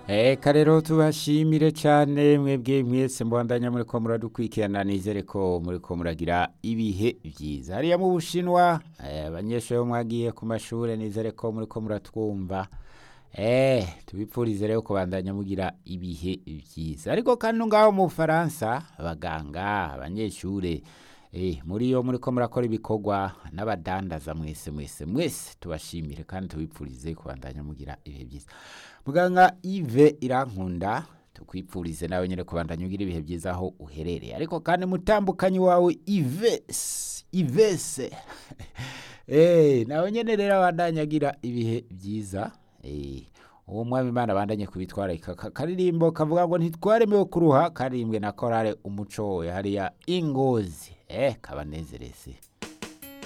Eka rero tubashimire cyane mwebwe mwese mbandanya muri ko muradukurikirana nizere ko muri ko muragira ibihe byiza hariya mu bushinwa eh, abanyeshuri bo mwagiye ku mashuri nizere ko muri ko muratwumva eh tubipfurize rero kubandanya mugira ibihe byiza ariko kandi ngaho mu Faransa abaganga abanyeshuri eh muri yo muri ko murakora ibikorwa n'abadandaza mwese mwese mwese tubashimire kandi tubipfurize kubandanya mugira ibihe byiza muganga Yves irankunda tukwipfurize nawe nyine kubandanya ugira ibihe byiza aho uherereye ariko kandi mutambukanyi wawe Yves Yves eh nawe nyine rero abandanya agira ibihe byiza eh uwo mwami imana abandanye kubitwara karirimbo kavuga ngo ntitwaremewe kuruha karirimbwe na korale umuco hariya ingozi eh kabanezereze